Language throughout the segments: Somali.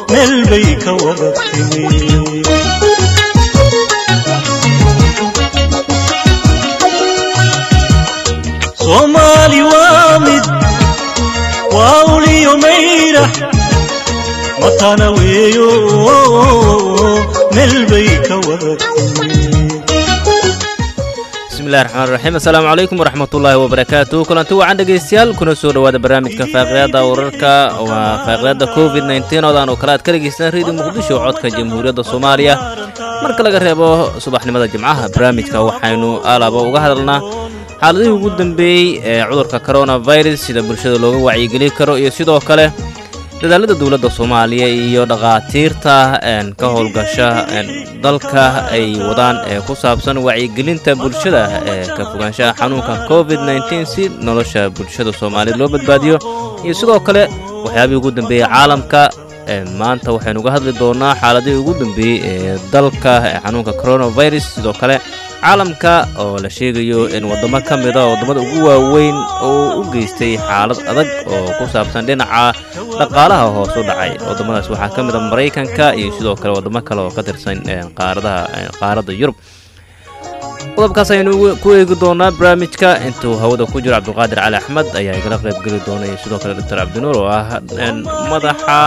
meel bay ka wada timi soomaali waa mid waa uliyo mayrax matana weeyo meel bay ka wada timi bismillahi raxmaan raxiim assalaamu calaykum waraxmatullaahi wabarakaatu kulanti wacan dhegaystayaal kuna soo dhowaada barnaamijka faaqiyaada wararka waa faaqiyaada covid nteen oodaan oo kale aad ka dhegaystaan reediyo muqdisho codka jamhuuriyadda soomaaliya marka laga reebo subaxnimada jimcaha barnaamijka waxaynu alaaba uga hadalnaa xaaladihii ugu dambeeyey ee cudurka coronavirus sida bulshada looga wacyigeli karo iyo sidoo kale dadaalada dowladda soomaaliya iyo dhakhaatiirta ka howlgasha dalka ay wadaan ee ku saabsan wacyigelinta bulshada ee ka fogaanshaha xanuunka covid nteen si nolosha bulshada soomaaliya loo badbaadiyo iyo sidoo kale waxyaabihii ugu dambeeyey caalamka maanta waxaynu uga hadli doonaa xaaladihii ugu dambeeyey ee dalka ee xanuunka coronavirus sidoo kale caalamka oo la sheegayo in waddamo ka mida waddamada ugu waaweyn oo u geystay xaalad adag oo ku saabsan dhinaca dhaqaalaha hoos u dhacay waddamadaas waxaa ka mida maraykanka iyo sidoo kale waddamo kale oo ka tirsan qaaradaha qaaradda yurub qodobkaas aynu ku eegi doonaa barnaamijka intuu hawada ku jiro cabdulqaadir cali axmed ayaa igala qaybgeli doona iyo sidoo kale doctor cabdinuur oo ah madaxa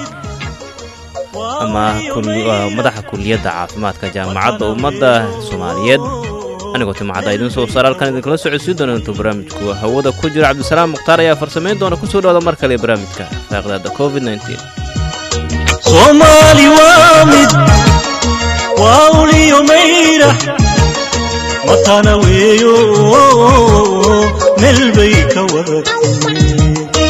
ama madaxa kuliyadda caafimaadka jaamacadda ummadda soomaaliyeed anigoo timacadda idiin soo saar halkan idinkala socodsiin doona intuu barnaamijku hawada ku jiro cabdisalaam mukhtaar ayaa farsamayn doona kusoo dhawaada mar kale barnaamijka faaqdaada covid soomaali waa mid waa uliyo mayrax matana weeyo meel bay ka wada timi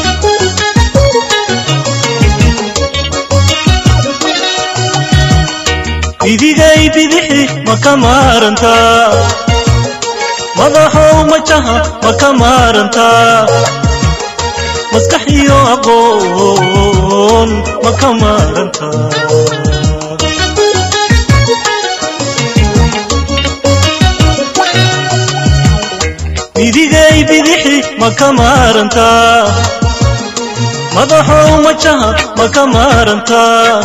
bidigay bidixi ma ka maarantaa madaxow majaha ma ka maarantaa maskax iyo aqoon ma ka maarantaa bidigay bidixi ma ka maarantaa madaxow majaha ma ka maarantaa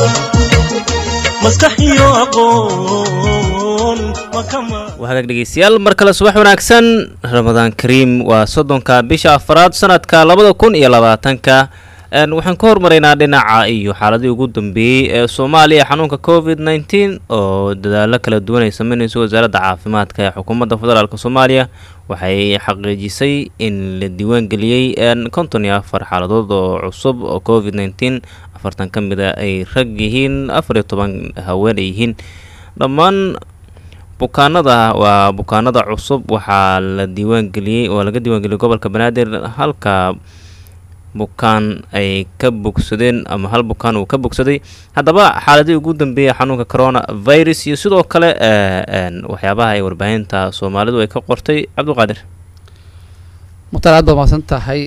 wahagaag dhegeystayaal mar kale subax wanaagsan ramadaan kariim waa soddonka bisha afaraad sanadka labada kun iyo labaatanka waxaan ka hormaraynaa dhinaca iyo xaaladii ugu dambeeyey ee soomaaliya xanuunka covid nteen oo dadaalo kala duwan ay sameynayso wasaaradda caafimaadka ee xukuumadda federaalk soomaaliya waxay xaqiijisay in la diiwaangeliyey konton iyo afar xaaladood oo cusub oo covid nteen afartan ka mid a ay rag yihiin afar iyo toban haween ay yihiin dhammaan bukaanada waa bukaanada cusub waxaa la diiwaangeliyey oo laga diiwaangeliyey gobolka banaadir halka bukaan ay ka bogsadeen ama hal bukaan uu ka bogsaday haddaba xaaladii ugu dambeeyay xanuunka corona virus iyo sidoo kale waxyaabaha ay warbaahinta soomaalidu ay ka qortay cabdiqaadir mukhtaar aad baad mahadsan tahay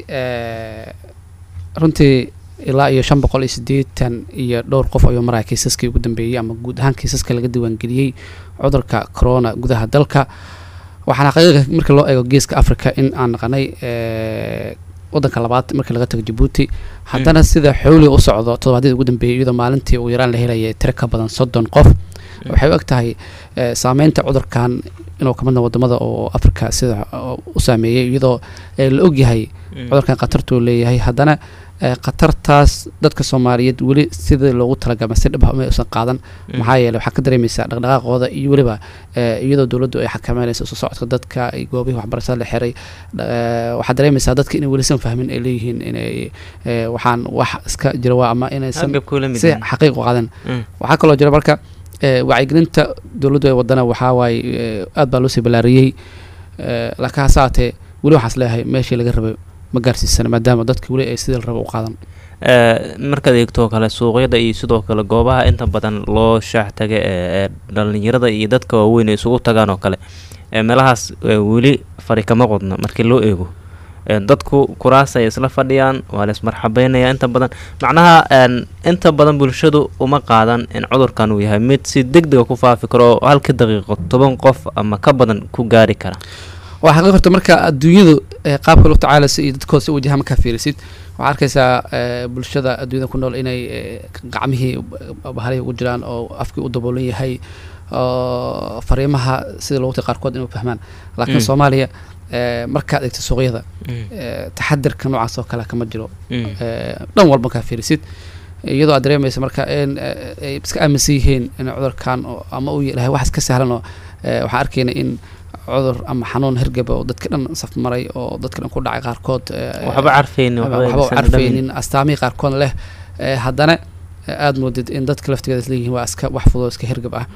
runtii ilaa iyo shan boqol iyo siddeetan iyo dhowr qof ayuu maraya kiisaskii ugu dambeeyey ama guud ahaan kiisaska laga diiwaangeliyey cudurka corona gudaha dalka waxaana xaqiiqa marka loo eego geeska africa in aan naqanay wadanka labaad markii laga tago jabuuti haddana sida xowliga u socdo toddobaadyada ugu dambeeyay iyadoo maalintii ugu yaraan la helaya tiro ka badan soddon qof waxay u eg tahay saameynta cudurkan inuu ka midna wadamada oo africa sida u saameeyey iyadoo la ogyahay cudurkan khatartuu leeyahay haddana khatartaas dadka soomaaliyeed weli sida loogu talagalma si dhab ma usan qaadan maxaa yeele waxaa ka dareemaysaa dhaqdhaqaaqooda iyo weliba iyadoo dowladdu ay xakameynayso soo socodka dadka goobihii waxbarashada la xiray waxaa dareemaysaa dadka inay welisan fahmin ay leeyihiin inay waxaan wax iska jira waa ama inaysan si xaqiiq u qaadan waxaa kaloo jira marka wacyigelinta dowladdu ay wadana waxaa waaye aad baa loo sii ballaariyey laakiin hase haatee weli waxaas leeyahay meeshii laga rabay ma gaarsiisana maadaama dadka weli ay sidii la raba u qaadan markaad eegtoo kale suuqyada iyo sidoo kale goobaha inta badan loo shaax taga ee dhalinyarada iyo dadka waaweyn ay isugu tagaan oo kale meelahaas weli fari kama qodna markii loo eego dadku kuraas ay isla fadhiyaan waa la ismarxabeynaya inta badan macnaha inta badan bulshadu uma qaadan in cudurkan uu yahay mid si deg dega ku faafi karo oo halka daqiiqo toban qof ama ka badan ku gaari kara waa xaqiiq horta marka adduunyadu qaabka loo tacaalaysa iyo dadkooda si wajaha markaa fiirisid waxaa arkaysaa eh, bulshada adduunyada ku nool inay eh, gacmihii bahalihii ugu jiraan oo afkii u daboolan yahay oo fariimaha sida loogu tay qaarkood inay u fahmaan laakiin Mm. soomaaliya eh, markaad eegto suuqyada Mm. eh, taxadirka noocaas oo kale kama jiro Mm. Eh, dhan walba kaa fiirisid iyadoo aad dareemaysa marka in eh, ay iska aaminsan yihiin in cudurkan oo- ama uu yahay wax iska sahlan oo eh, waxaan arkayna in cudur ama xanuun hergeba oo dadka dhan safmaray oo dadka dhan ku dhacay qaarkood eh, waxba carfayni waxba u carfaynin astaamihii qaarkood leh eh, haddana eh, aad moodid in dadka laftigeeda isleeyihiin waa iska wax fudud oo iska hergab ah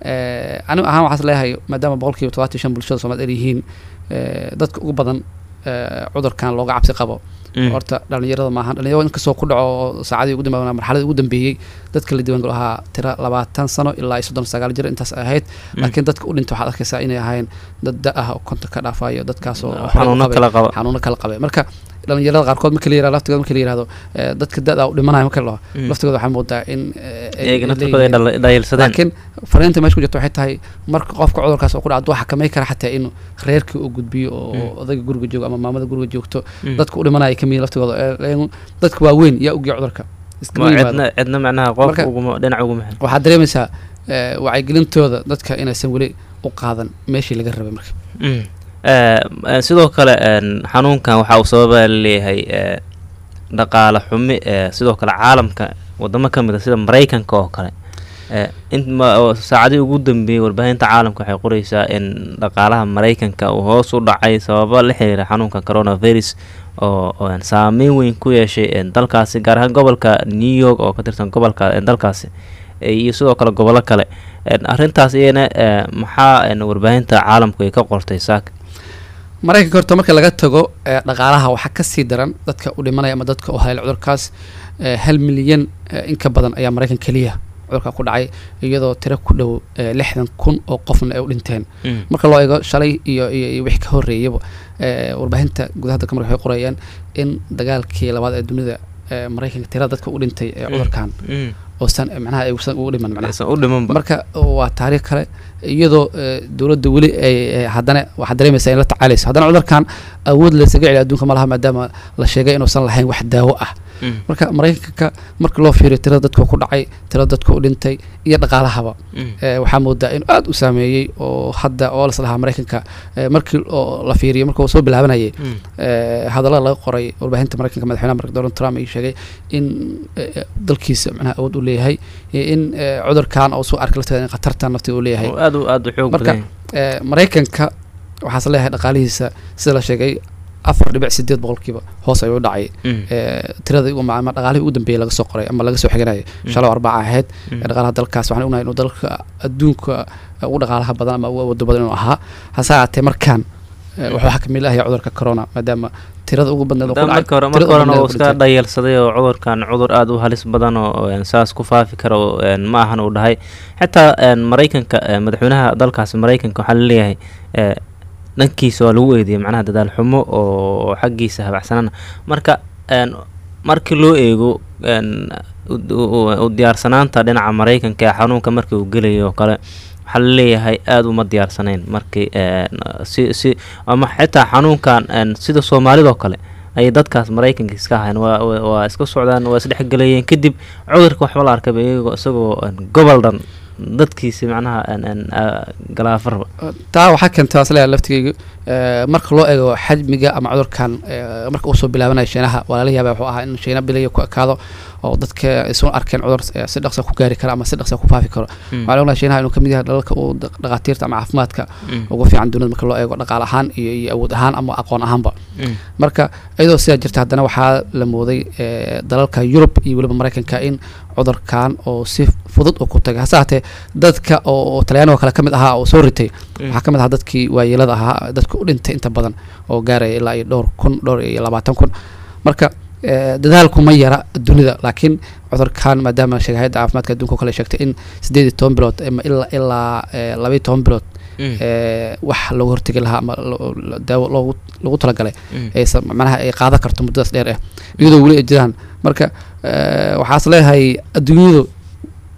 Eh, anigu ahaan waxaas leeyahay maadaama boqolkiiba todobaatan iyo shan bulshada soomaaliyed ay yihiin eh, dadka ugu badan eh, cudurkan looga cabsi qabo horta dhalinyarada maahan dhalinyarada inkastoo ku dhaco oo saacadii ugu dambeeyay marxaladii ugu dambeeyey dadka la diiwaangalo ahaa tira labaatan sano ilaa iyo soddon sagaal jir intaas ahayd laakiin dadka u dhintay waxaad arkaysaa inay ahaayeen dad da ah oo konta ka dhaafayo dadkaas oo horey u xanuuno qabay- kala qaba xanuuno kala qabay marka dhalinyarada qaarkood marka la yirahdo laftigooda marka la yirahdo eh, dadka da-da u dhimanayo marka la dhaho Mm. laftigooda waxaa moodaa in eh, ay- iyaga ay naftarkooda ay leeyihiin- dhal- dhayalsadeen laakiin fariinta meesha ku jirta waxay tahay marka qofka cudurkaas oo ku dhaca duu xakamay kara xataa in reerkii uu gudbiyo oo Mm. odayga guriga joogo ama maamada guriga joogto Mm. dadka u dhimanaya ka mid laftigooda ee- ee- dadka waaweyn yaa ogiya cudurka iskama Ma yimaado cidna cidna macnaha qof Marka- uguma dhinac uguma xil waxaad dareemaysaa eh, wacyigelintooda dadka inaysan weli u qaadan meeshii laga rabay marka Mm. Eh, eh, sidoo kale een, xanuunkan waxa uu sababa leeyahay eh, dhaqaale xumi eh, sidoo kale caalamka wadamo ka mid a sida maraykanka oo kale Eh, in ma- oo saacadii ugu dambeeyey warbaahinta caalamka waxay qoraysaa in dhaqaalaha maraykanka uu hoos u dhacay sababo la xiriira xanuunka coronavirus oo oo, een, saameyn weyn ku yeeshay een, dalkaasi gaar ahaan gobolka new york oo ka tirsan gobolka een, dalkaasi eh, iyo sidoo kale gobollo kale Een, arrintaas iyana eh, maxaa een, warbaahinta caalamku ay ka qortay saak maraykanka horta marka laga tago eh, dhaqaalaha waxaa kasii daran dadka u dhimanaya ama dadka u hayla cudurkaas eh, hal milyan eh, in ka badan ayaa maraykan keliya cudurka ku dhacay iyadoo tiro ku dhow eh, lixdan kun oo qofna ay u dhinteen Mm. marka loo eego shalay iyo iyo iyo wixii ka horreeyaba eh, warbaahinta gudaha dalka marka waxay qorayaan in dagaalkii labaad ee dunida eh, maraykanka tirada dadka u dhintay ee Mm. cudurkan Mm. oosan macnaha aysan ugu dhiman macnaha aysan u dhimanba marka waa taariikh kale iyadoo eh, dowladda weli ay ay haddana waxaad dareemaysaa in la tacaalayso haddana cudurkan awood laysaga celiya adduunka ma laha maadaama la sheegay inuusan lahayn wax daawo ah Mm. marka maraykanka marka loo fiiriyo tirada dadka ku dhacay tirada dadka u dhintay iyo dhaqaalahaba Mm. eh, waxaa moodaa inuu aada u saameeyey oo hadda oo las lahaa maraykanka eh, markii oo la fiiriyo marka uu soo bilaabanayay Mm. eh, hadallada laga qoray warbaahinta maraykanka madaxweynaha marka donald trump ay sheegay in eh, dalkiisa macnaha awood u leeyahay iyo in eh, cudurkan oo soo arkay lafteeda in khatartan nafteeda uu leeyahay oo aad u aad u xoog Marka- badan Eh, maraykanka waxaas leeyahay dhaqaalihiisa sida la sheegay afar dhibic sideed boqolkiiba hoos ayuu u dhacay Mm. Eh, tiradii ugu ama dhaqaalihii ugu dambeeyay laga soo qoray ama laga soo xiganayay shalay oo arbaca ahayd Mm. ee dhaqaalaha dalkaas waxaan ognahay inuu dalka adduunka eh, ugu dhaqaalaha badan ama ugu awooda badan inuu ahaa hase ahaatee markaan eh, wuxuu xakamil ahaya cudurka corona maadaama tirada ugu badneed oo ku Haddana dhacay marka hore tirada marka horena ugu badneed uu oo ku iska dhintay. dhayalsaday oo cudurkan cudur aad u halis badan oo oo, een, saas ku faafi kara oo, een, ma ahan uu dhahay xitaa een, maraykanka ee, madaxweynaha dalkaasi maraykanka waxaa laleeyahay ee, dhankiisa waa lagu eediyay macnaha dadaal xumo oo oo xaggiisa habacsanana marka een, markii loo eego een, u- u u diyaarsanaanta dhinaca maraykanka ee xanuunka markii uu gelayo oo kale waxaa laleeyahay aada uma diyaarsanayn markii een, si si ama xitaa xanuunkan een, sida soomaalidoo kale ayay dadkaas maraykanka iska ahayn waa waa- waa iska socdaan waa isdhexgelayeen kadib cudurka waxba la arkayba iyagoo isagoo een, gobol dhan dadkiisi macnaha een- een, aa, galaafarba taa waxaa keentay waa isleeyahay laftigeyga eh, marka loo eego xajmiga ama cudurkan eh, marka uu soo bilaabanaya shiinaha waa lala yaaba wuxuu ahaa in shiina bilaya ku ekaado oo dadka isu arkeen cudur eh, si dhaqsa ku gaari kara ama si dhaqsa ku faafi karo Mm. waxaa ognahay shiinaha inuu kamid yahay dalalka uu dhaq- dhaqaatiirta ama caafimaadka Mm. ugu fiican dunida marka loo eego dhaqaal ahaan iyo iyo awood ahaan ama aqoon ahaanba Mm. marka iyadoo sidaa jirta haddana waxaa la mooday eh, dalalka yurub iyo weliba maraykanka in cudurkan oo si fudud uu ku tagay hase haatee dadka oo oo talyaaniga kale ka mid ahaa oo soo ritay Mm. waxaa ka mid ahaa dadkii waayeelada ahaa dadka u dhintay inta badan oo gaaraya ilaa iyo dhowr kun dhowr iyo labaatan kun marka eh, dadaalku ma yara dunida laakiin cudurkan maadaama sheegay hayadda caafimaadka adduunka oo kale ay sheegtay in sideed iyo toban bilood ama ilaa ilaa eh, laba iyo toban bilood Mm. eh, wax looga hortegi lahaa ama lo- lo- daawo loogu lagu talagalay Mm. aysan macnaha ay qaadan karto muddadaas dheer ah iyadoo weli ay jiraan marka eh, waxaas leeyahay adduunyadu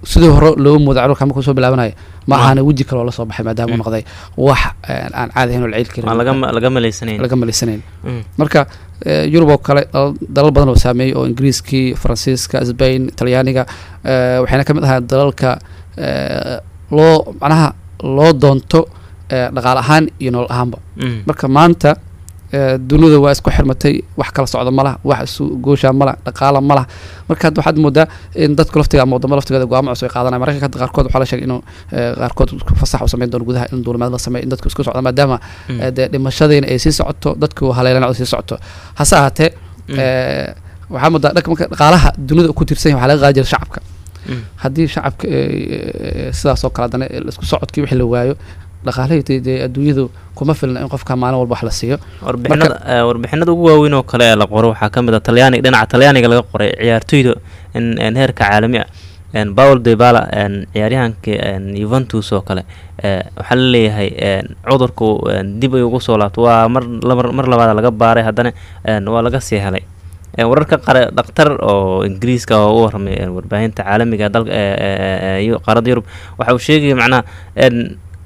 sidii hore looga mooda cudurka markuu soo bilaabanayo ma ahana weji kale oo lasoo baxay maadaama uu noqday wax eh, aan caadi ahayn oo la ciil aan laga karin laga malaysanayn laga malaysanayn Mm. marka eh, yurub oo kale dalal- dalal badan oo saameeyey oo ingiriiskii faransiiska sbain talyaaniga eh, waxayna ka mid ahaa dalalka eh, loo macnaha loo doonto eh, dhaqaale ahaan iyo nolol ahaanba Mm. marka maanta eh, dunida waa isku xirmatay wax kala socda ma laha wax isu gooshaa ma laha dhaqaala ma laha marka hadda waxaad moodaa in dadku laftiga ama wadamo laftigeeda go'aamo cusub ay qaadanaya mararka hadda qaarkood waxaa la sheegay inuu eh, qaarkood fasax u sameyn doono gudaha in duulimaad la sameeyo in dadku isku socda maadaama Mm. eh, dee dhimashadiina ay sii socoto dadku haleelanacdu sii socoto hase ahaatee Mm. eh, waxaa moodaa dhanka marka dhaqaalaha dunida ku tiirsan yahay waxaa laga qaadi jira shacabka Mm. haddii shacabka eh, eh, sidaas oo kale haddana isku socodkii wixii la waayo dhaqaalahii dee- dee adduunyadu kuma filna in qofka maalin walba wax la siiyo warbixinada eh, warbixinada ugu waaweyn oo kale ee la qoro waxaa ka mid a talyaaniga dhinaca talyaaniga laga qoray ciyaartoyda in in heerka caalami ah en paul debala en ciyaaryahanka en juventus oo kale eh, waxaa la leeyahay en cudurku en dib ay ugu soo laabto waa mar laba- mar labaad laga baaray haddana en waa laga sii helay En wararka qare dhakhtar oo ingiriiska oo u warramay en warbaahinta caalamiga dalka ee- ee- ee- ee qaaradda yurub waxa uu sheegaya macnaha en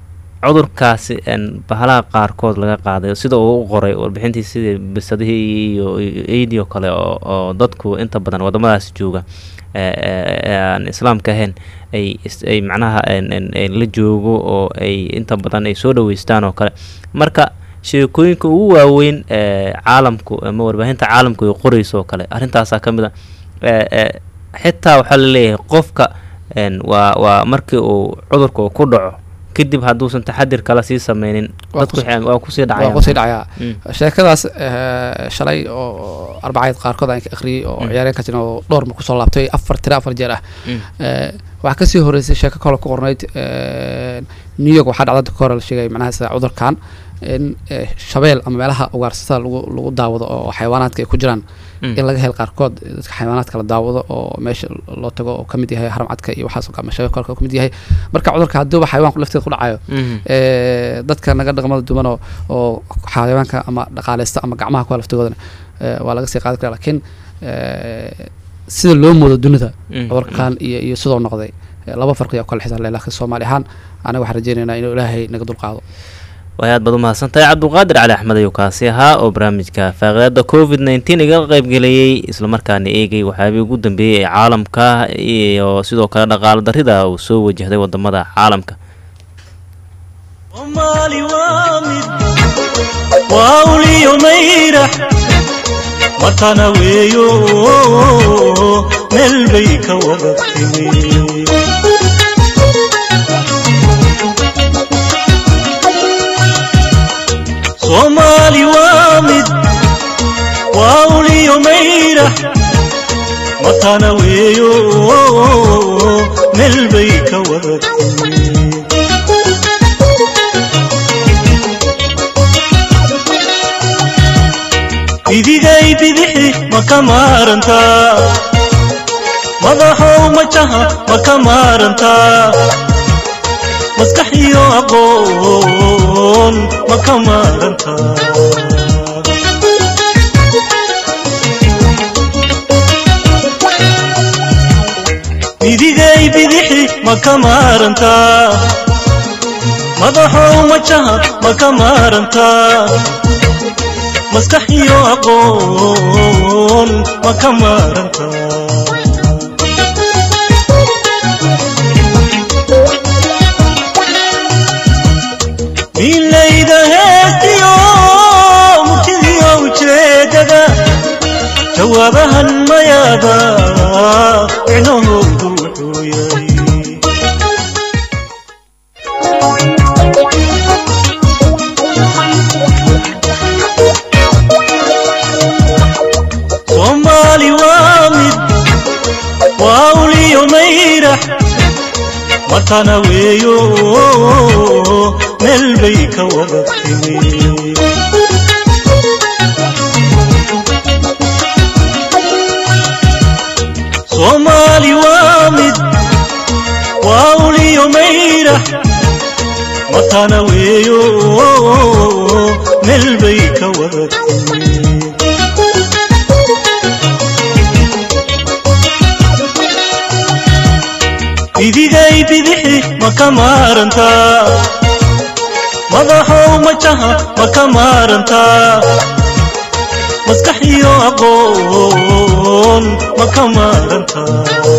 cudurkaasi en bahalaha qaarkood laga qaaday sida uu u qoray warbixintii sidii bisadihii iyo iyo eydii oo kale oo oo dadku inta badan wadamadaasi jooga ee- ee ee aan islaamka ahayn ay is- ay macnaha en- en- en la joogo oo ay inta badan ay soo dhaweystaan oo kale marka sheekooyinka ugu waaweyn ee caalamku ama warbaahinta caalamku ay qorayso oo kale arrintaasaa ka mid a ee ee xitaa waxaa la leeyahay qofka en waa waa markii uu cudurka uu ku dhaco kadib hadduusan taxadir kale sii sameynin Waa dadku kus- waxay- waa kusii waa dhacayaan kusii dhacayaa Mm. sheekadaas eh, shalay oo arbacayd qaarkood aan ka akhriyey oo Mm. ciyaareen ka jiran oo dhowr mar kusoo laabtay afar tira afar jeer ah Mm. Eh, waxaa kasii horeysay sheeko kale ku qornayd eh, new york waxaa dhacdada ka hore la sheegay macnaha sida cudurkan in eh, shabeel ama meelaha ugaarsatada lagu lagu daawado oo xayawaanaadka ay ku jiraan Mm. in laga helo qaarkood dadka xayawaanaadka la daawado oo meesha loo tago oo kamid yahay haramcadka iyo waxaas oo kale ama shabeel kale oo kamid yahay marka cudurka hadduuba xayawaanku lafteeda ku dhacayo Mhm. ee, dadka naga dhaqmada duwan oo oo xayawaanka ama dhaqaaleysta ama gacmaha ku laftigoodana ee, waa laga sii qaadi karaa laakiin ee, sida loo moodo dunida Mm, cudurkan iyo iyo sidoo noqday ee, laba farqi oo kale xisan leh laakiin soomaali ahaan anaga waxaan rajeynaynaa inuu ilaahay naga dulqaado way aad baad u mahadsantahay cabdulqaadir cali axmed ayuu kaasi ahaa oo barnaamijka faaqidaada covid nneteen iga qaybgeliyey islamarkaana eegay waxyaabihii ugu dambeeyey ee caalamka iyo sidoo kale dhaqaalo darrida uu soo wajahday wadamada caalamka soomaali waa mid waa uliyo mayrax matana weeyo meel bay ka wada timi soomaali waa mid waa uliyo mayrax matana weeyo meel bay ka wada timi bidigay bidixi ma ka maarantaa madaxow majaha ma ka maarantaa maskax iyo aqoon ma ka maarantaa bidigay bidixi ma ka maarantaa madaxow majaha ma ka maarantaa maskax iyo aqoon ma ka maaranta milayda heestiyo murtidiyo ujeedada jawaabahan mayaada micnahoodu wuxuu yahay soomaali waa mid waa uliyo mayrax matana weeyo meel bay ka wada timi soomaali waa mid waa uliyo mayrax matana weeyo meel bay ka wada timi bidigay bidixi ma ka maarantaa madaxow majaha ma ka maarantaa maskax iyo aqoon ma ka maarantaa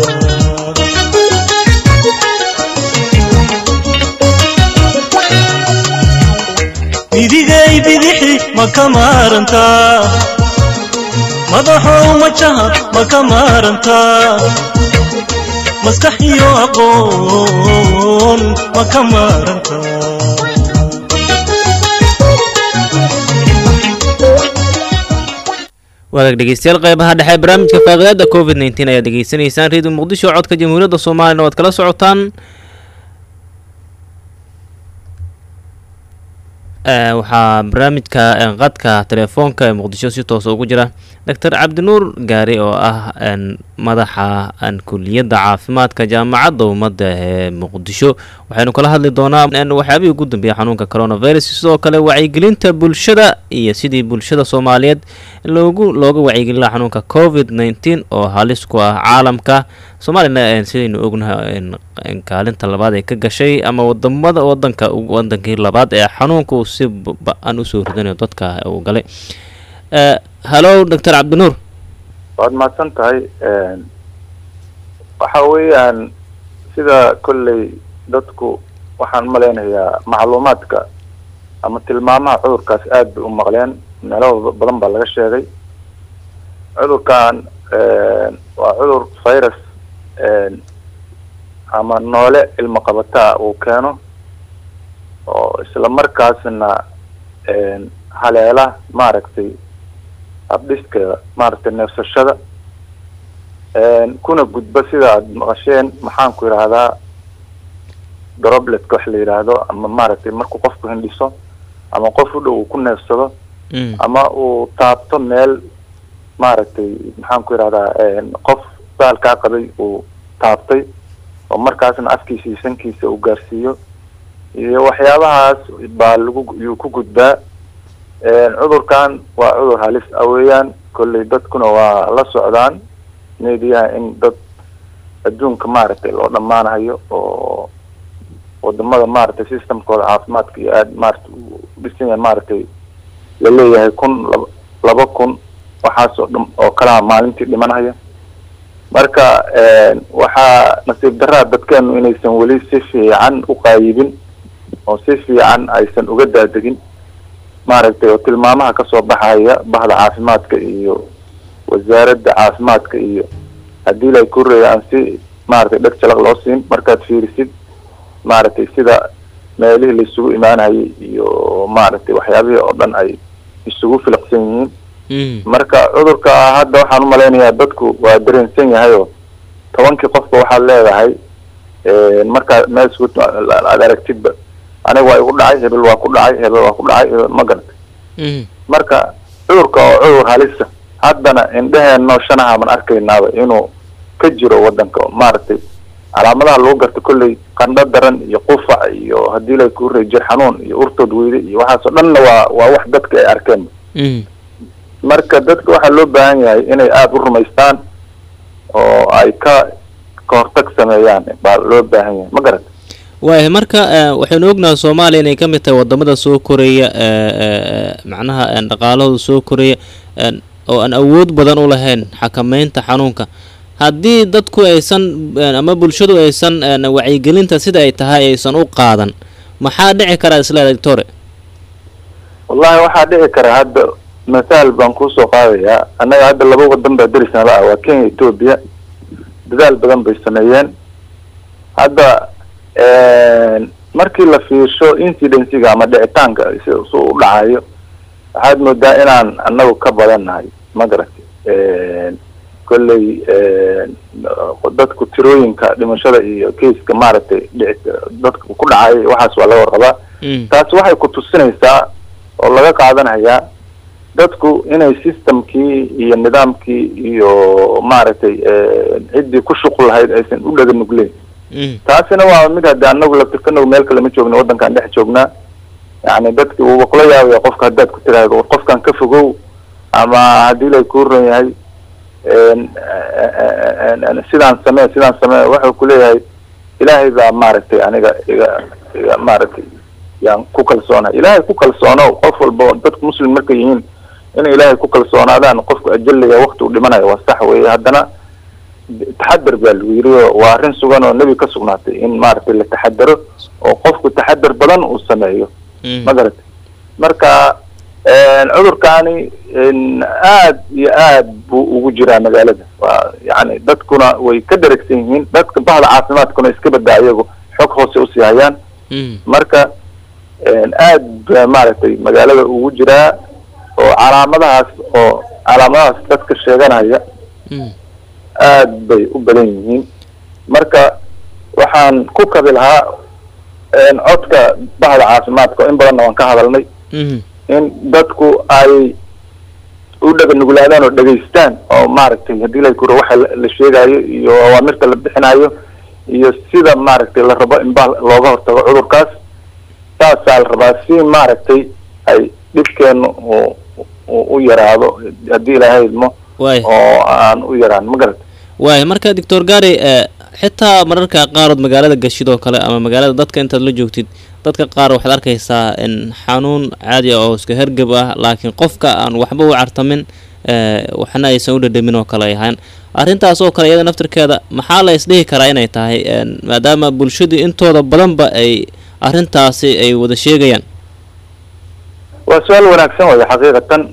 bidigay bidixi ma ka maarantaa madaxow majaha ma ka maarantaa maskax iyo aqoon ma ka maarantaa wadaag dhegeystayaal qeybaha dhexe barnaamijka faaqidaada covid nteen ayaad degeysanaysaan reediyo muqdisho codka jamhuuriyadda soomaaliyana waad kala socotaan waxaa barnaamijka qadka telefoonka ee muqdisho si toosa ugu jira doctor cabdinuur gaari oo ah madaxa kuliyadda caafimaadka jaamacadda ummadda ee muqdisho waxaynu kala hadli doonaa waxyaabihii ugu dambeeya xanuunka coronavirus sidoo kale wacyigelinta bulshada iyo sidii bulshada soomaaliyeed loogu looga wacyigelin laha xanuunka covid nteen oo halis ku ah caalamka soomaaliyana sidaynu ognahay kaalinta labaad ee ka gashay ama wadamada wadanka wadankii labaad ee xanuunka uu si ba-an usoo ridanayo dadka uu galay hallo doctor cabdinuur waad mahadsan tahay waxa weeyaan sida kolley dadku waxaan malaynayaa macluumaadka ama tilmaamaha cudurkaas aada bay u maqleen meelo badan baa laga sheegay cudurkan waa cudur virus ama noole ilmo qabataa uu keeno oo isla markaasna haleela maaragtay habdhiska maaragtay neefsashada kuna gudba sida aada maqasheen maxaan ku yidhaahdaa drobletka wax la yidhaahdo ama maaragtay markuu qofku hindhiso ama qof u dhow uu ku neefsado ama uu taabto meel maaragtay maxaan ku yidhahdaa qof baalkaa qabay uu taabtay oo markaasna afkiisa iyo sankiisa uu gaarsiiyo iyo waxyaabahaas baa lagu yuu ku gudbaa cudurkan waa cudur halis ah weeyaan kolley dadkuna waa la socdaan mediyaha in dad adduunka maaragtay loo dhammaanayo oo wadamada maaragtay systemkooda caafimaadka iyo aada maaragtay udhisan yahay maaragtay laleeyahay kun laba laba kun waxaas oo dham oo kalaha maalintii dhimanaya marka waxaa nasiib daraa dadkeenu inaysan weli si fiican u qaayibin oo si fiican aysan uga daadegin maaragtay oo tilmaamaha kasoo baxaya bahda caafimaadka iyo wasaaradda caafimaadka iyo haddii lay kureeya aan si maaragtay dheg jalaq loo siin markaad fiirisid maaragtay sida meelihii laisugu imaanayay iyo maaragtay waxyaabihii oo dhan ay isugu filiqsan yihiin marka cudurka hadda waxaan umalaynayaa dadku waa dareensan yahay oo tobankii qofba waxaad leedahay markaa meel isku aad aragtidba aniga waa igu dhacay hebel waa ku dhacay hebel waa ku dhacay ma garatay marka cudurka oo cudur halisa haddana indheheenno shanaha man arkaynaaba inuu ka jiro wadanka maaragtay calaamadaha lagu garta kolley qandho daran iyo qufac iyo haddii la kuurey jir xanuun iyo urtood weyde iyo waxaas oo dhanna waa waa wax dadka ay arkeen marka dadka waxaa loo baahan yahay inay aada u rumaystaan oo ay ka kahortag sameeyaan baa loo baahan yahay ma garat waaya marka waxaynu ognahay soomaaliya inay ka mid tahay wadamada soo koraya macnaha dhaqaalahooda soo koraya oo aan awood badan u lahayn xakameynta xanuunka haddii dadku aysan ama bulshadu aysan wacyigelinta sida ay tahay aysan u qaadan maxaa dhici karaa isleeda doctore wallahi waxaa dhici kara hadda masaal baan kuusoo qaadayaa annaga hadda laba wadan baa derisnala ah waa kenya etoobiya dadaal badan bay sameeyeen hadda markii la fiirsho incidencyga ama dhicitaanka si su u dhacayo waxaad moodaa inaan anagu ka badannahay ma garati kolley dadku tirooyinka dhimashada iyo keiska maaragtay dhici dadka ku dhacay waxaas waa laga warqabaa taasi waxay ku tusinaysaa oo laga qaadanayaa dadku inay systemkii iyo nidaamkii iyo maaragtay ciddii ku shuqul lahayd aysan u dhaga nugleyn taasina waa mid haddi anagu laftirkanagu meel kale ma joogna waddankaan dhex joognaa yani dadki wuuba kula yaabaya qofka haddaad ku tiraahdo war qofkan ka fogow ama haddii lay kuu ron yahay sidaan samee sidaan samee wuxuu kuleeyahay ilaahay baa maaragtay aniga iga iga maaragtay yaan ku kalsoonahay ilaahay ku kalsoono qof walba oo dadku muslim markay yihiin inay ilaahay ku kalsoonaadaan qofku ajaliga wakti uu dhimanayo waa sax weeye haddana taxadar baa lagu yiri oo waa arrin sugan oo nebi ka sugnaatay in maaragtay la taxadaro oo qofku taxadar badan uu sameeyo ma garatay marka cudurkaani aad iyo aad buu ugu jiraa magaalada waa yani dadkuna way ka dheragsan yihiin dadka bahda caafimaadkuna iska badaa iyagu xog hoose usii hayaan marka aad ba maaragtay magaalada ugu jiraa oo calaamadahaas oo calaamadahaas dadka sheeganaya aad bay u badan yihiin marka waxaan ku kabi lahaa codka bahda caafimaadka in badanna waan ka hadalnay in dadku ay u dhaga nuglaadaan oo dhegaystaan oo maaragtay haddii la kuro waxa la sheegayo iyo awaamirta la bixinayo iyo sida maaragtay la rabo in ba looga hortago cudurkaas saasaa la rabaa si maaragtay ay dhibkeenu u u yaraado haddii ilaahay idmo oo aan u yaraan ma garata waay marka doctor gary xitaa mararka qaarood magaalada gashid oo kale ama magaalada dadka intaad la joogtid dadka qaar waxaad arkaysaa in xanuun caadi ah oo iska hergab ah laakiin qofka aan waxba u cartamin waxna aysan u dhadhamin oo kale ay ahaan arrintaas oo kale iyada naftirkeeda maxaa la isdhihi karaa inay tahay maadaama bulshadu intooda badanba ay arrintaasi ay wada sheegayaan waa su-aal wanaagsan waya xaqiiqatan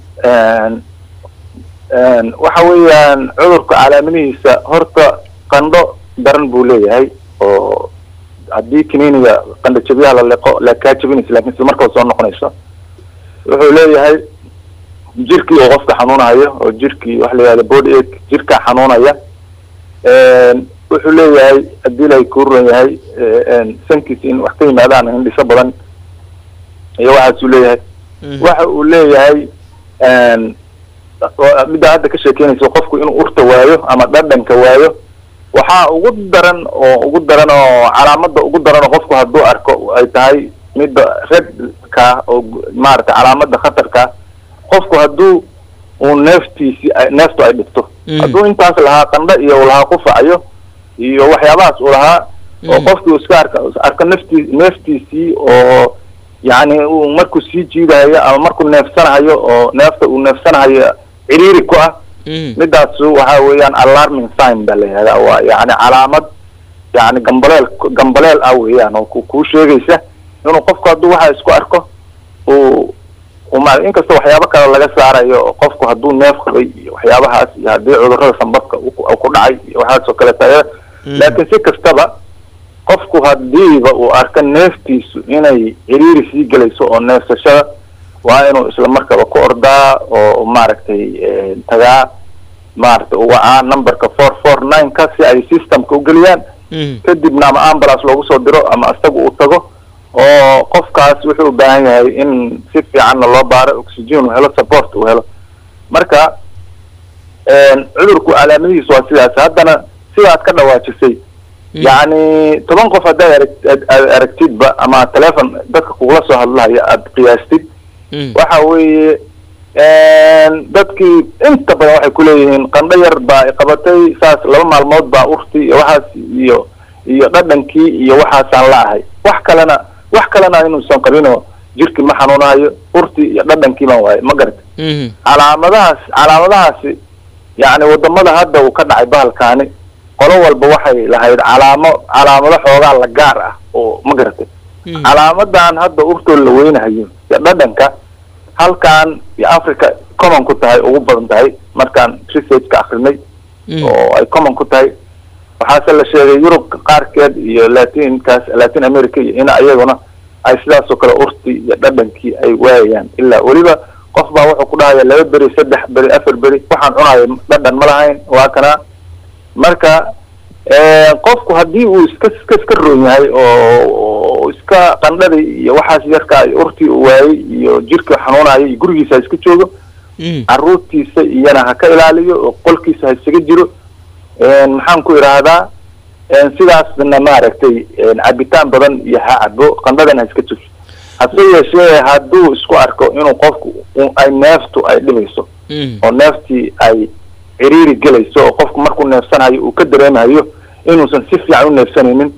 waxa weeyaan cudurka calaamadihiisa horta qandho daran buu leeyahay oo haddii kiniiniga qandho jabiyaha la liqo la kaa jabinaysa lakin isla markaba soo noqonayso wuxuu leeyahay jirkii oo qofka xanuunayo oo jirkii waxa la yihahda body ache jirkaa xanuunaya wuxuu leeyahay haddii lay kuuran yahay sankiisa in wax ka yimaadaan hindhiso badan iyo waxaasuu leeyahay waxa uu leeyahay middaa hadda ka sheekeynaysa qofku inuu urta waayo ama dhadhanka waayo waxaa ugu daran oo ugu daran oo calaamada ugu daran oo qofku hadduu arko ay tahay midda redka oo maaragtay calaamada khatarka qofku hadduu uu neeftiisi neeftu ay dhigto hadduu intaas lahaa qandho iyo uu lahaa qufacayo iyo waxyaabahaas uu lahaa oo qofkii uu iska arka arko naftii neeftiisii oo yani uu markuu sii jiidahayo ama markuu neefsanahayo oo neefta uu neefsanahayo ciriiri ku ah midaas waxa weeyaan alarming sign baa la yihahdaa waa yani calaamad yani gambaleel gambaleel ah weeyaan oo kuu sheegaysa inuu qofku hadduu waxa isku arko uu uma inkasta waxyaabo kale laga saarayo qofku hadduu neef qabay iyo waxyaabahaas iyo haddii cudurrada sambabka ku dhacay iyo waxaas oo kale tahay laakiin si kastaba qofku hadiiba uu arko neeftiisu inay ciriiri sii gelayso oo neefsashada waa inuu isla markaba ku ordaa oo maaragtay tagaa maaragtay uwacaa numberka four four nine ka si ay systemka ugeliyaan kadibna ama ambulance loogu soo diro ama isaga uu tago oo qofkaas wuxuu u baahan yahay in si fiicanna loo baaro oxygen uu helo support uu helo marka cudurku calaamadihiisu waa sidaas haddana sidaad ka dhawaajisay yacni toban qof haddaad arag aad aragtidba ama telefon dadka kugula soo hadlahaya aada qiyaastid waxa weeye dadkii inta badan waxay kuleeyihiin qandho yar baa iqabatay saas laba maalmood baa urti iyo waxaas iyo iyo dhadhankii iyo waxaasaan la ahay wax kalena wax kalena inuusan qabinoo jirkii ma xanuunahayo urti iyo dhadhankii baan waaye ma garata calaamadahaas calaamadahaasi yacni wadamada hadda uu ka dhacay bahalkaani qolo walba waxay lahayd calaamo calaamado xoogaa la gaar ah oo ma garatay calaamadan hadda urtood la weynahayo iyo dhadhanka halkan iyo africa common ku tahay ugu badan tahay markaan researchka akrinay oo ay common ku tahay waxaase la sheegay yurub qaarkeed iyo latinkaas latin america iyo in ayaguna ay sidaas oo kale urti iyo dhadhankii ay waayayaan ilaa weliba qof baa wuxuu ku dhahaya laba beri saddex beri afar beri waxaan cunayo dhadhan ma lahayn waa kana marka qofku haddii uu iska iska iska roon yahay oo iska qandhadii iyo waxaas yarka ay urtii u waayey iyo jirka xanuunayo iyo gurigiisa ha iska joogo caruurtiisa iyana ha ka ilaaliyo oo qolkiisa ha isaga jiro maxaan ku idhaahdaa sidaasna maaragtay cabitaan badan iyo ha cabo qandhadan ha iska jirto hase yeeshee hadduu isku arko inuu qofku ay neeftu ay dhibayso oo neeftii ay ciriiri gelayso oo qofku markuu neefsanayo uu ka dareemayo inuusan si fiican u neefsanaynin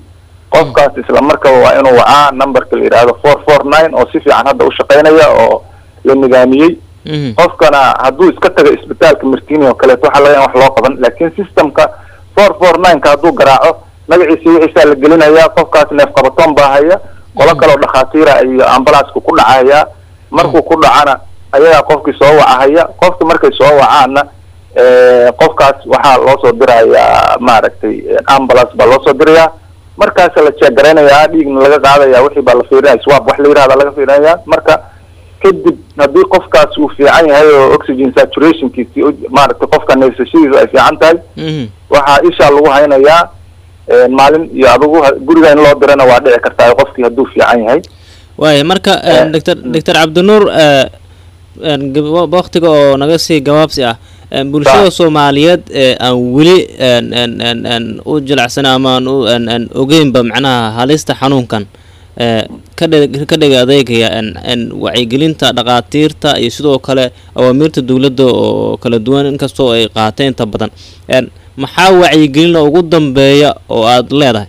qofkaas isla markaba waa inuu wacaa numberka la yidhaahdo four four nine oo si fiican hadda u shaqaynaya oo la nidaamiyey Mhm. qofkana hadduu iska tago isbitaalka martini oo kaleeto waxaa laga yaaba in wax loo qaban laakiin systemka four four nine-ka hadduu garaaco magaciisa wixiisaa la gelinayaa qofkaas neef qabatoon baa haya qolo kale oo dhakhaatiira iyo ambulanska ku dhacaya markuu ku dhacana ayagaa qofkii soo wacahaya qofki markay soo wacaana eh, qofkaas waxaa loo soo dirayaa maaragtay ambulance baa loo soo dirayaa markaasa la jeegaraynaya dhiigna laga qaadaya wixii baa la fiirinaya swab wax la yirahda laga fiirinaya marka kadib haddii qofkaas uu fiican yahay oo oxygen saturationkiisi u- maaragtay qofka neefsashadiisu ay fiican tahay Mhm. waxaa ishaa lagu haynayaa eh, maalin iyo adigu ha- guriga in loo dirana waa dhici kartaa qofkii hadduu fiican yahay waaya marka Eh, doctor doctor cabdinuur eh, een, gab- wa- waqtiga oo naga sii gabaabsi ah een, bulshada Sax. soomaaliyeed ee aan weli een, een, een, een, u jilicsan ama aan u een, een, ogeynba macnaha halista xanuunkan ee, ka dhe- ka dhiga adeegaya een, een, wacyigelinta dhaqaatiirta iyo sidoo kale awaamiirta dowladda oo kala duwan inkastoo ay qaateen inta badan een, maxaa wacyigelina ugu dambeeya oo aad leedahay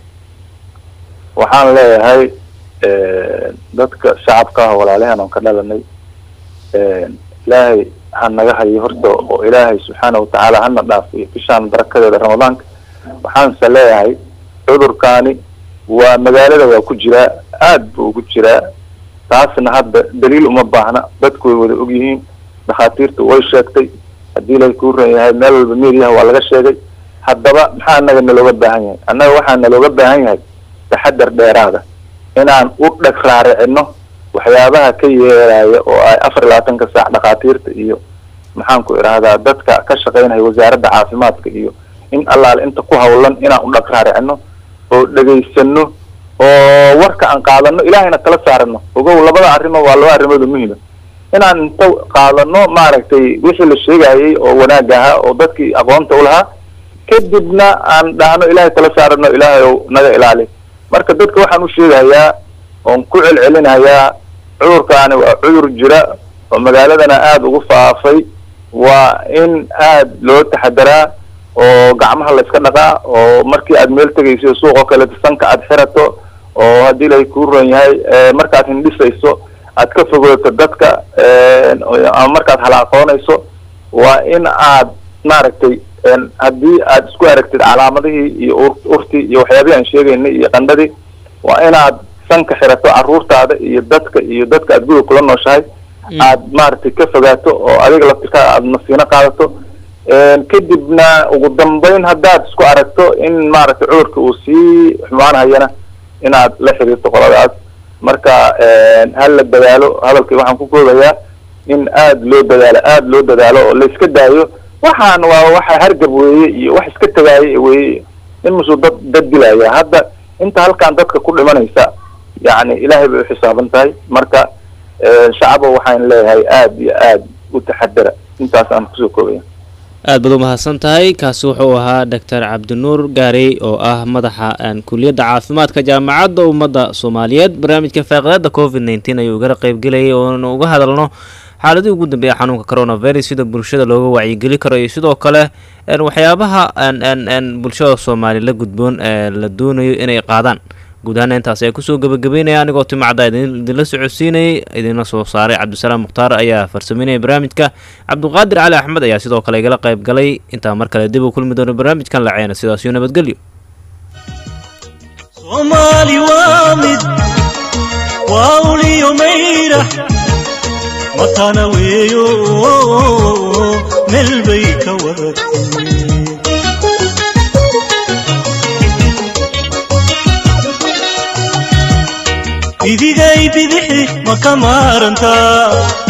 waxaan leeyahay eh, dadka shacabka ah walaalahan oon ka dhalanay eh, ilaahay ha naga hayo horta oo ilaahay subxaana watacaala hana dhaafiyo bishaan barakadeeda ramadaanka waxaanse leeyahay cudurkaani waa magaalada waa ku jiraa aad buu ugu jiraa taasna hadda daliil uma baahna dadku way wada ogyihiin dhakhaatiirtu way sheegtay haddii lay kuu ran yahay meel walba meediyaha waa laga sheegay haddaba maxaa annaga nalooga baahan yahay annaga waxaa nalooga baahan yahay taxadar dheeraada inaan u dheg raaricino waxyaabaha ka yeeraya oo ay afar iyo labaatanka saac dhakhaatiirta iyo maxaan ku idhaahdaa dadka ka shaqaynaya wasaaradda caafimaadka iyo in allaale inta ku hawlan inaan u dheg raaricino oo dhegaysano oo warka aan qaadano ilaahayna tala saarano ogow labada arrimo waa laba arrimood oo muhima inaan inta qaadano maaragtay wixii la sheegayay oo wanaag ahaa oo dadkii aqoonta u lahaa kadibna aan dhahno ilaahay tala saarano ilaahay ow naga ilaali marka dadka waxaan u sheegayaa oon ku celcelinayaa cudurkaani waa cudur jira oo magaaladana aada ugu faafay waa in aad loo taxadaraa oo gacmaha la iska dhaqaa oo markii aad meel tegayso suuqoo kaleeto sanka aad xirato oo haddii lay kuu ron yahay eh, markaad hindhisayso aad ka fogaato dadka eh, ama markaad halaaqoonayso waa in aad maaragtay een, haddii aad isku aragtid calaamadihii iyo ur- urtii iyo waxyaabihii aan sheegaynay iyo qandhadii waa inaad sanka xirato caruurtaada iyo dadka iyo dadka aad guriga kula nooshahay aad maaragtay ka fogaato oo adiga laftirkaa aad nasiino qaadato een, kadibna ugu dambeyn haddaad isku aragto in maaragtay cudurka uu sii xumaanhayana inaad la xiriirto qoladaas marka een, ha la dadaalo hadalkii waxaan ku koobayaa in aad loo dadaalo aad loo dadaalo oo la iska daayo waxaan waa waxa hargab weeye iyo wax iska tagaaye weeye in musuu dad dad dilaya hadda inta halkan dadka ku dhimanaysa yacni ilaahay bay u xisaaban tahay marka eh, shacaba waxaan leeyahay aad iyo aad u taxadara intaas aan kusoo koobaya aad baad u mahadsan tahay kaasi wuxuu ahaa doctor cabdinuur gaarey oo ah madaxa een, kuliyadda caafimaadka jaamacadda ummadda soomaaliyeed barnaamijka faaqidaada covid nneteen ayuu igala qeybgelayay oonu uga hadalno xaaladii ugu dambeeya xanuunka coronavirus sida bulshada looga wacyigeli karo iyo sidoo kale een, waxyaabaha een, een, een, bulshada soomaali la gudboon ee la doonayo inay qaadaan guud ahaan intaas ayaa kusoo gabagabeynaya anigoo timacda idin- idinla socodsiinayay idinla soo saaray cabdisalaam mukhtaar ayaa farsameynaya barnaamijka cabdiqaadir cali axmed ayaa sidoo kale igala qayb galay intaa mar kale dib u kulmi doono barnaamijkan laceena sidaas iyo nabadgelyo soomaali waa mid waa uliyo mayrax matana weeyo meel bay ka wadatay idigay bidixi ma ka maarantaa